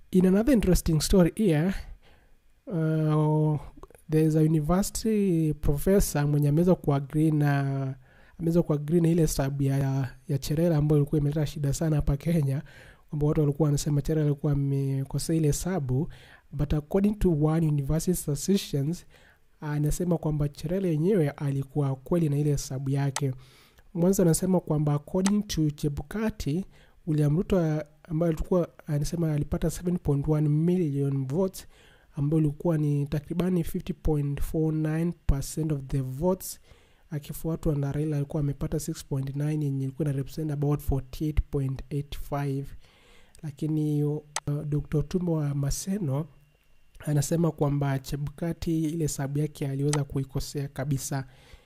in another interesting story here uh, there's a university professor mwenye ameweza kuagri na ameweza kuagri na ile sababu ya, ya cherera ambayo ilikuwa imeleta shida sana hapa kenya kwamba watu walikuwa wanasema cherera alikuwa amekosea ile hesabu but according to one university statisticians anasema kwamba cherera yenyewe alikuwa kweli na ile hesabu yake mwanzo anasema kwamba according to chebukati william ruto ambayo alikuwa anasema alipata 7.1 million votes ambayo ilikuwa ni takribani 50.49 of the votes akifuatwa na raila alikuwa amepata 6.9 yenye ilikuwa na represent about 48.85 lakini uh, dr tumbo wa maseno anasema kwamba chebukati ile hesabu yake aliweza kuikosea kabisa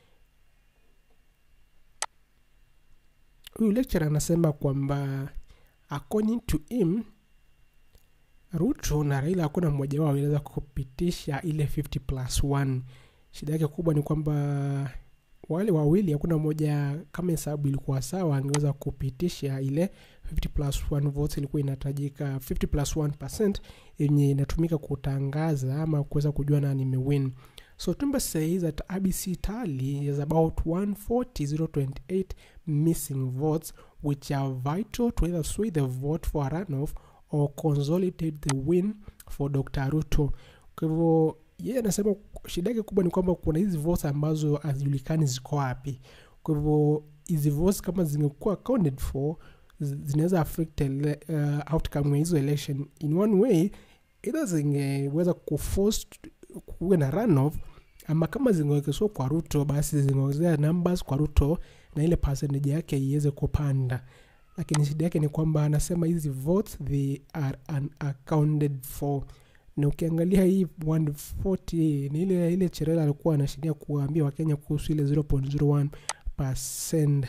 huyu lecture anasema kwamba according to him ruto na raila hakuna mmoja wao aliweza kupitisha ile 50 plus 1 shida yake kubwa ni kwamba wale wawili hakuna mmoja kama hesabu ilikuwa sawa angeweza kupitisha ile 50 plus 1 votes ilikuwa inahitajika 50 plus 1 percent yenye inatumika kutangaza ama kuweza kujua nani imewin so tumba says that abc tally is about 140028 missing votes which are vital to either sway the vote for a runoff or consolidate the win for dr ruto kwa hivyo yeye anasema shida yake kubwa ni kwamba kuna hizi votes ambazo hazijulikani ziko wapi kwa hivyo hizi votes kama zingekuwa accounted for zinaweza affect ele, uh, outcome ya hizo election in one way either zingeweza kuforce kuwe na runoff ama kama zingewekezwa kwa ruto basi zingeongezea numbers kwa ruto na ile percentage yake iweze kupanda lakini shida yake ni kwamba anasema hizi votes they are unaccounted for na ukiangalia hii 140 ni ile ile cherela alikuwa anashiria kuwaambia wakenya kuhusu ile 0.01 percent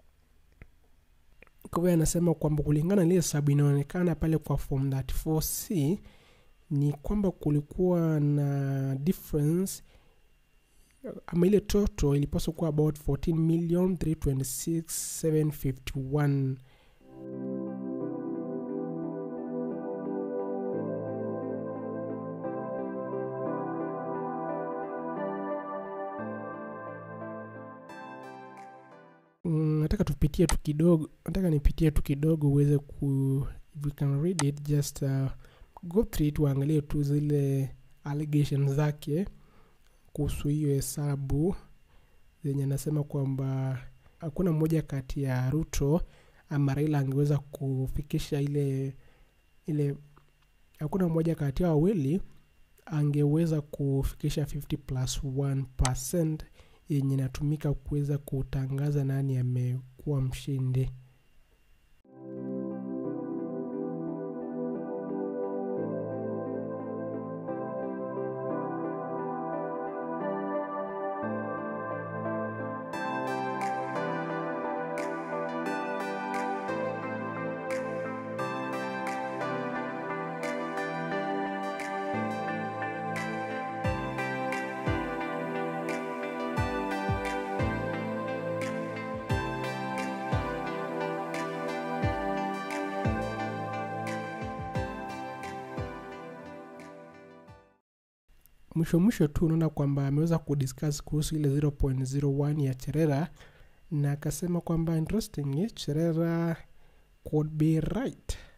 kwa hiyo anasema kwamba kulingana na ile hesabu inaonekana pale kwa form 34c ni kwamba kulikuwa na difference ama ile toto ilipaswa kuwa about 14 million 326751 nataka tupitie tu kidogo nataka nipitie tu kidogo uweze ku if you can read it just uh, go through it uangalie tu zile allegations zake kuhusu hiyo hesabu zenye anasema kwamba hakuna mmoja kati ya ruto ama raila angeweza kufikisha ile ile hakuna mmoja kati ya wawili angeweza kufikisha 50 plus 1 percent yenye inatumika kuweza kutangaza nani amekuwa mshindi mwisho mwisho tu unaona kwamba ameweza kudiscuss kuhusu ile 0.01 ya cherera na akasema kwamba interestingly cherera could be right